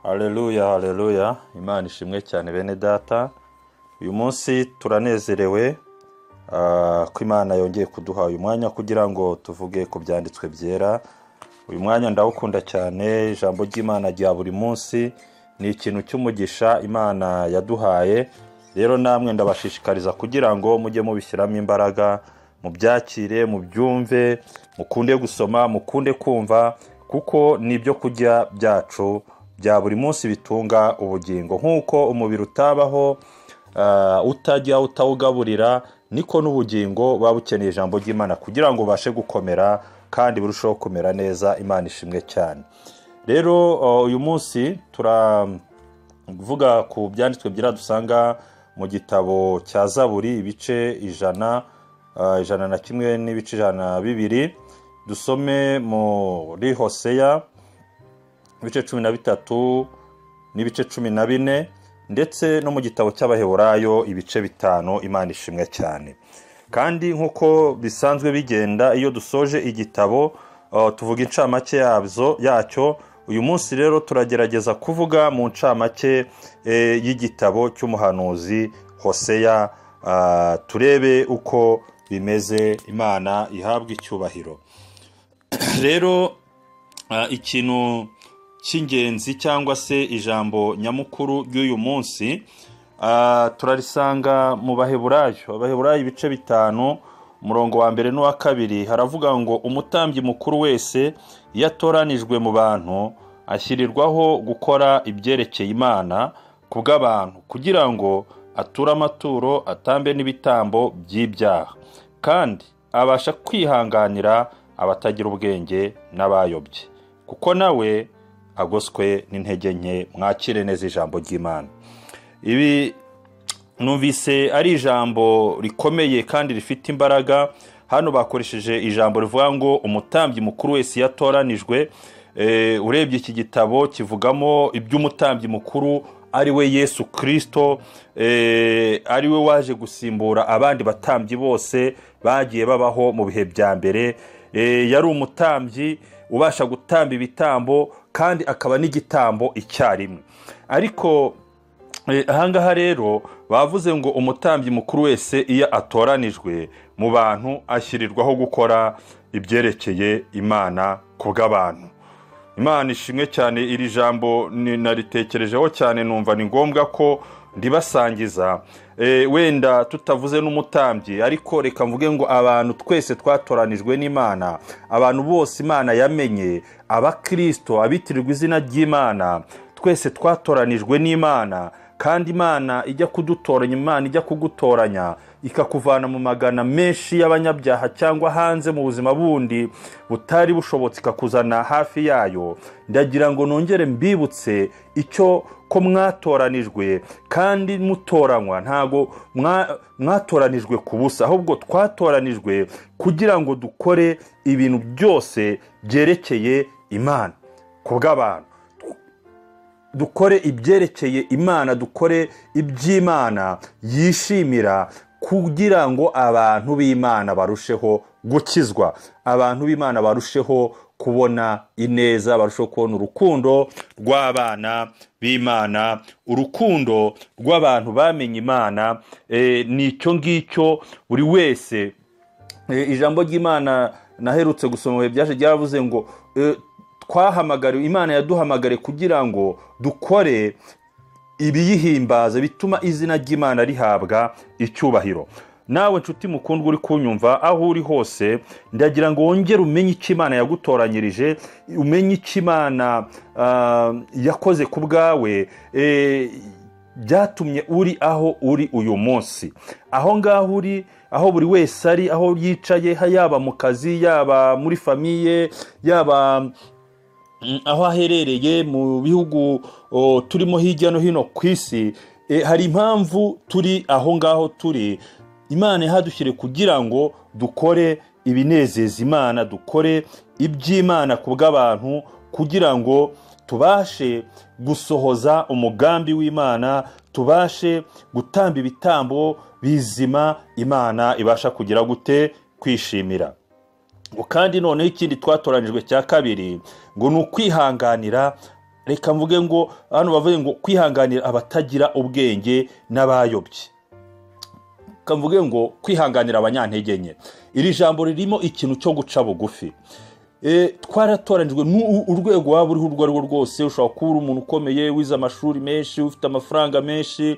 Haleluya haleluya imana ishimwe cyane bene data uyu munsi turanezerewe ah, ko imana yongeye kuduha uyu mwanya kugira ngo tuvuge ku byanditswe byera uyu mwanya ndawukunda cyane ijambo ry'imana rya buri munsi ni ikintu cy'umugisha imana yaduhaye rero namwe ndabashishikariza kugira ngo mujye mubishyiramo imbaraga mubyakire mubyumve mukunde gusoma mukunde kumva kuko ni ibyo kurya byacu bya buri munsi bitunga ubugingo nk'uko umubiri utabaho ah, utajya utawugaburira niko n'ubugingo buba bukeneye ijambo ry'imana kugira ngo ubashe gukomera kandi burusheho kumera neza imana ishimwe cyane rero ah, uyu munsi turavuga ku byanditswe byera dusanga mu gitabo cya zaburi ibice ijana ah, ijana na kimwe n'ibice ijana na bibiri dusome muri hoseya ibice cumi na bitatu n'ibice cumi na bine ndetse no mu gitabo cy'abaheburayo ibice bitanu imana ishimwe cyane kandi nk'uko bisanzwe bigenda iyo dusoje igitabo uh, tuvuga incamake yabyo yacyo uyu munsi rero turagerageza kuvuga mu ncamake eh, y'igitabo cy'umuhanuzi hoseya ah, turebe uko bimeze imana ihabwa icyubahiro rero ah, ikintu cy'ingenzi cyangwa se ijambo nyamukuru ry'uyu munsi ah, turarisanga mu baheburayo abaheburayo ibice bitanu umurongo wa mbere n'uwa kabiri haravuga ngo umutambyi mukuru wese iyo atoranijwe mu bantu ashyirirwaho gukora ibyerekeye imana ku bw'abantu kugira ngo ature amaturo atambe n'ibitambo by'ibyaha kandi abasha kwihanganira abatagira ubwenge n'abayobye kuko nawe agoswe n'intege nke mwakire neza ijambo ry'imana ibi numvise ari ijambo rikomeye kandi rifite imbaraga hano bakoresheje ijambo rivuga ngo umutambyi mukuru wese yatoranijwe urebye iki gitabo kivugamo iby'umutambyi mukuru ari we yesu kirisito ari we waje gusimbura abandi batambyi bose bagiye babaho mu bihe bya mbere Eh, yari umutambyi ubasha gutamba ibitambo kandi akaba n'igitambo icyarimwe ariko eh, ahangaha rero bavuze ngo umutambyi mukuru wese iyo atoranijwe mu bantu ashyirirwaho gukora ibyerekeye imana ku bw'abantu imana ishimwe cyane iri jambo ni- naritekerejeho cyane numva ni ngombwa ko ndibasangiza Eh, wenda tutavuze n'umutambyi ariko reka mvuge ngo abantu twese twatoranijwe n'imana abantu bose imana yamenye abakristo abitirirwa izina ry'imana twese twatoranijwe n'imana kandi imana ijya kudutoranya imana ijya kugutoranya ikakuvana mu magana menshi y'abanyabyaha cyangwa hanze mu buzima bundi butari bushobotse ikakuzana hafi yayo ndagira ngo nongere mbibutse icyo ko mwatoranijwe kandi mutoranywa ntago mwa- mwatoranijwe ku busa ahubwo twatoranijwe kugira ngo dukore ibintu byose byerekeye imana ku bw'abantu dukore ibyerekeye imana dukore iby'imana yishimira kugira ngo abantu b'imana barusheho gukizwa abantu b'imana barusheho kubona ineza barusheho kubona urukundo rw'abana b'imana urukundo rw'abantu bamenye imana eh, ni icyo ngicyo buri wese Eh, ijambo ry'imana naherutse gusoma mu bihe byaje ryavuze ngo eh, twahamagariwe imana yaduhamagare kugira ngo dukore ibiyihimbaza bituma izina ry'imana rihabwa icyubahiro nawe nshuti mukundwa uri kunyumva aho uri hose ndagira ngo wongere umenye icyo imana yagutoranyirije umenye icyo imana ah, yakoze ku bwawe eh, byatumye uri aho uri uyu munsi aho ngaho uri aho buri wese ari aho yicaye ha- yaba mu kazi yaba muri famiye yaba mm, aho aherereye mu bihugu o, turimo hirya no hino ku isi e, hari impamvu turi aho ngaho turi imana ihadushyire kugira ngo dukore ibinezeza imana dukore iby'imana ku bw'abantu kugira ngo tubashe gusohoza umugambi w'imana tubashe gutamba ibitambo bizima imana ibasha kugira gute kwishimira ngo kandi noneho ikindi twatoranijwe cya kabiri ngo ni ukwihanganira reka mvuge ngo hano bavuye ngo kwihanganira abatagira ubwenge n'abayobye reka mvuge ngo kwihanganira abanyantege nke iri jambo ririmo ikintu cyo guca bugufi twaratoranijwe urwego waba uriho urwo ari rwo rwose ushobora kuba uri umuntu ukomeye wize amashuri menshi ufite amafaranga menshi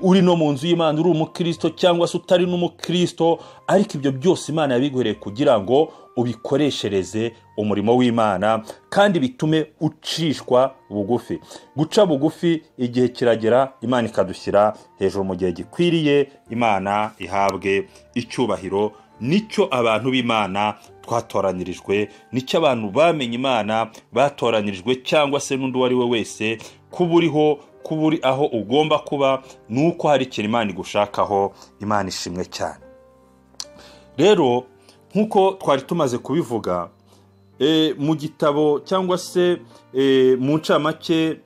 uri no mu nzu y'imana uri umukirisito cyangwa se utari n'umukirisito ariko ibyo byose imana yabiguhereye kugira ngo ubikoreshereze umurimo w'imana kandi bitume ucishwa bugufi guca bugufi igihe kiragera imana ikadushyira hejuru mu gihe gikwiriye imana ihabwe icyubahiro nicyo abantu b'imana twatoranyirijwe nicyo abantu bamenye imana batoranyirijwe cyangwa se n'undi uwo ari we wese kuba uriho kuba uri aho ugomba kuba ni uko hari ikintu imana igushakaho imana ishimwe cyane rero nk'uko twari tumaze kubivuga mu gitabo cyangwa se mu ncamake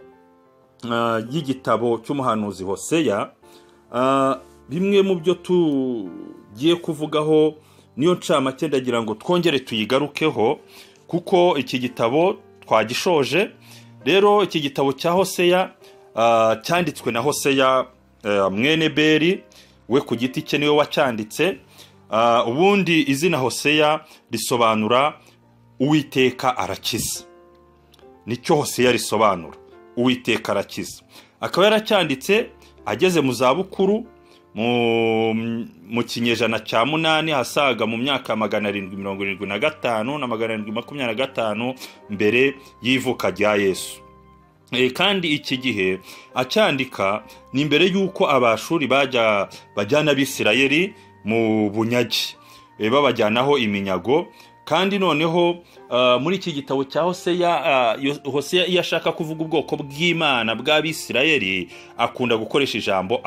y'igitabo cy'umuhanuzi hoseya bimwe mu byo tugiye kuvugaho niyo ncamake ndagira ngo twongere tuyigarukeho kuko iki gitabo twagishoje rero iki gitabo cya hoseya cyanditswe na hoseya mwene beri we ku giti cye niwe wacyanditse ubundi izina hoseya risobanura uwiteka arakiza nicyo hoseya risobanura uwiteka arakiza akaba yaracyanditse ageze mu zabukuru mu kinyejana cya munani asaga mu myaka magana arindwi mirongo irindwi na gatanu na magana arindwi makumyabiri na gatanu mbere y'ivuka rya yesu kandi iki gihe acyandika ni mbere y'uko abashuri bajya bajyana abisirayeri mu bunyagi babajyanaho iminyago kandi noneho muri iki gitabo cya hoseya hoseya iyo ashaka kuvuga ubwoko bw'imana bw'abisirayeri akunda gukoresha ijambo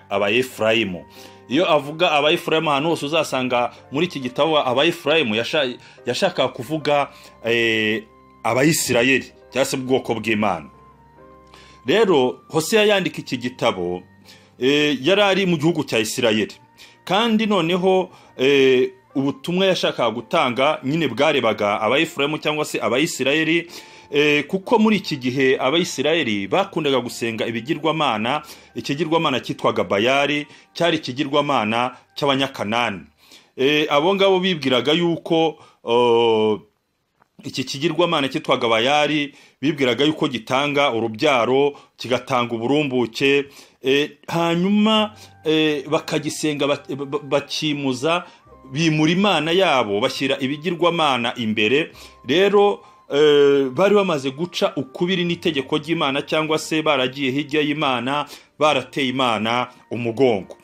abayefurayimu iyo avuga abayefurayimu ahantu hose uzasanga muri iki gitabo abayefurayimu yashaka kuvuga abayisirayeri cyangwa se ubwoko bw'imana rero hoseya yandika iki gitabo yari ari mu gihugu cya isirayeri kandi noneho ubutumwa yashakaga gutanga nyine bwarebaga abayifurayemu cyangwa se abayisirayeri kuko muri iki gihe abayisirayeri bakundaga gusenga ibigirwamana ikigirwamana cyitwaga bayari cyari ikigirwamana cy'abanyakanani abo ngabo bibwiraga yuko iki kigirwamana cyitwaga bayari bibwiraga yuko gitanga urubyaro kigatanga uburumbuke hanyuma bakagisenga bakimuza bimura imana yabo bashyira ibigirwamana imbere rero bari bamaze guca ukubiri n'itegeko ry'imana cyangwa se baragiye hirya y'imana barateye imana umugongo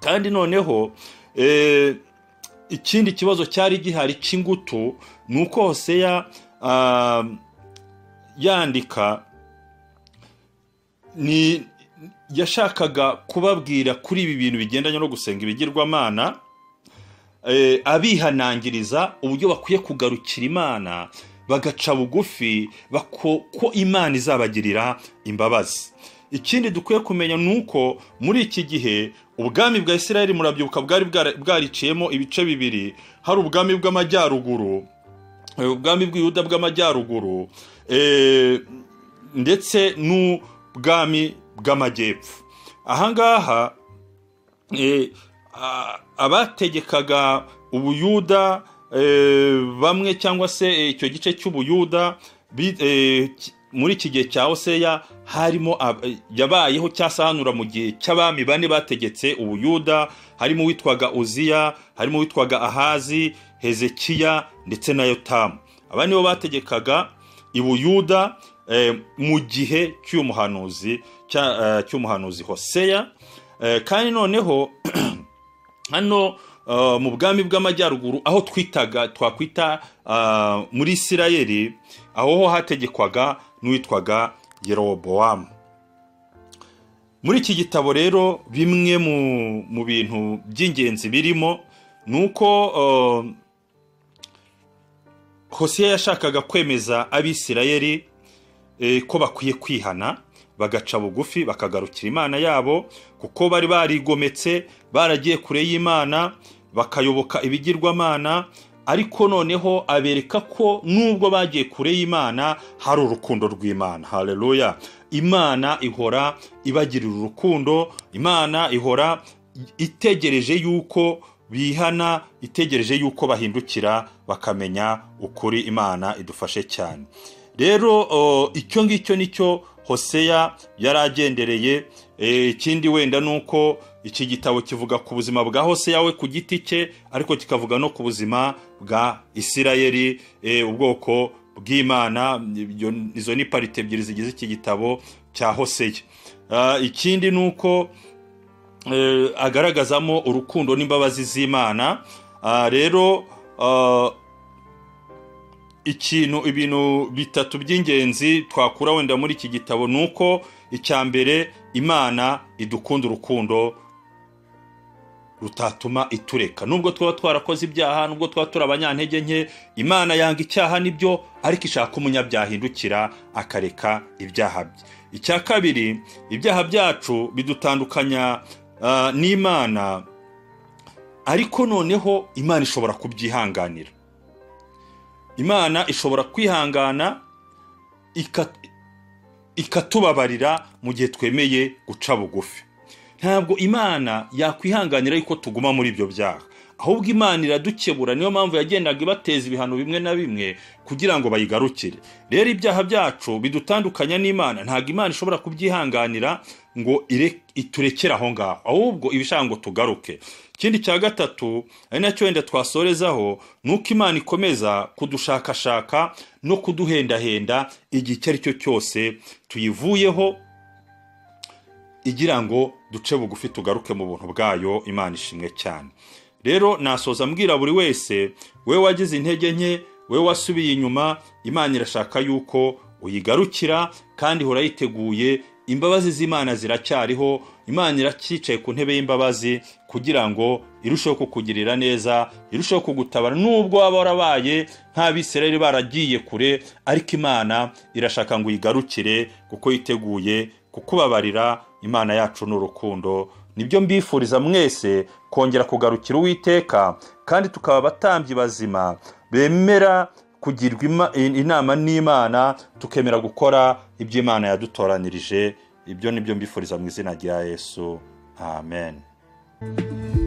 kandi noneho ikindi kibazo cyari gihari cy'ingutu ni uko hoseya yandika ni yashakaga kubabwira kuri ibi bintu bigendanye no gusenga ibigirwamana abihanangiriza uburyo bakwiye kugarukira imana bagaca bugufi ko imana izabagirira imbabazi ikindi dukwiye kumenya ni uko muri iki gihe ubwami bwa Isirayeli murabyibuka bwari bwariciyemo ibice bibiri hari ubwami bw'amajyaruguru ubwami bw'iyuda bw'amajyaruguru ndetse n'ubwami bw'amajyepfo ahangaha abategekaga ubuyuda bamwe cyangwa se icyo gice cy'ubuyuda muri iki gihe cya hoseya harimo yabayeho cyasahanura mu gihe cy'abami bane bategetse ubuyuda harimo uwitwaga uziya harimo uwitwaga ahazi hezekiya ndetse na yotamu aba nibo bategekaga ibuyuda mu gihe cy'umuhanuzi cy'umuhanuzi hoseya kandi noneho hano mu bwami bw'amajyaruguru aho twitaga twakwita muri isirayeri aho ho hategekwaga n'uwitwaga yerobowamu muri iki gitabo rero bimwe mu bintu by'ingenzi birimo ni uko hose yashakaga kwemeza abisirayeri ko bakwiye kwihana bagaca bugufi bakagarukira imana yabo kuko bari barigometse baragiye kure y'imana bakayoboka ibigirwamana ariko noneho abereka ko nubwo bagiye kure y'imana hari urukundo rw'imana hareruya imana ihora ibagirira urukundo imana ihora itegereje yuko bihana itegereje yuko bahindukira bakamenya ukuri imana idufashe cyane rero icyo ngicyo nicyo hoseya yari agendereye ikindi wenda ni uko iki gitabo kivuga ku buzima bwa hoseya we ku giti cye ariko kikavuga no ku buzima bwa isirayeli ubwoko bw'imana izo ni parite ebyiri zigize iki gitabo cya hoseya ikindi ni uko agaragazamo urukundo n'imbabazi z'imana rero ikintu ibintu bitatu by'ingenzi twakura wenda muri iki gitabo ni uko icya mbere imana idukunda urukundo rutatuma itureka nubwo twaba twarakoze ibyaha nubwo twaba turi abanyantege nke imana yanga icyaha nibyo ariko ishaka umunyabyaha indukira akareka ibyaha bye icya kabiri ibyaha byacu bidutandukanya n'imana ariko noneho imana ishobora kubyihanganira imana ishobora kwihangana ikatubabarira mu gihe twemeye guca bugufi ntabwo imana yakwihanganira yuko tuguma muri ibyo byaha ahubwo imana iradukebura niyo mpamvu yagendaga ibateza ibihano bimwe na bimwe kugira ngo bayigarukire rero ibyaha byacu bidutandukanya n'imana ntabwo imana ishobora kubyihanganira ngo iturekere aho ngaho ahubwo ibishaka ngo tugaruke ikindi cya gatatu ari nacyo wenda twasorezaho ni uko imana ikomeza kudushakashaka no kuduhendahenda igihe icyo ari cyo cyose tuyivuyeho igira ngo duce bugufi tugaruke mu buntu bwayo imana ishimwe cyane rero nasoza mbwira buri wese we wagize intege nke we wasubiye inyuma imana irashaka yuko uyigarukira kandi ihora yiteguye imbabazi z'imana ziracyariho imana iracyicaye ku ntebe y'imbabazi kugira ngo irusheho kukugirira neza irusheho kugutabara nubwo waba warabaye nk'abisirayeli baragiye kure ariko imana irashaka ngo uyigarukire kuko yiteguye kukubabarira imana yacu ni urukundo nibyo mbifuriza mwese kongera kugarukira uwiteka kandi tukaba abatambyi bazima bemera kugirwa inama n'imana tukemera gukora ibyo imana yadutoranirije ibyo nibyo mbifuriza mu izina rya yesu amen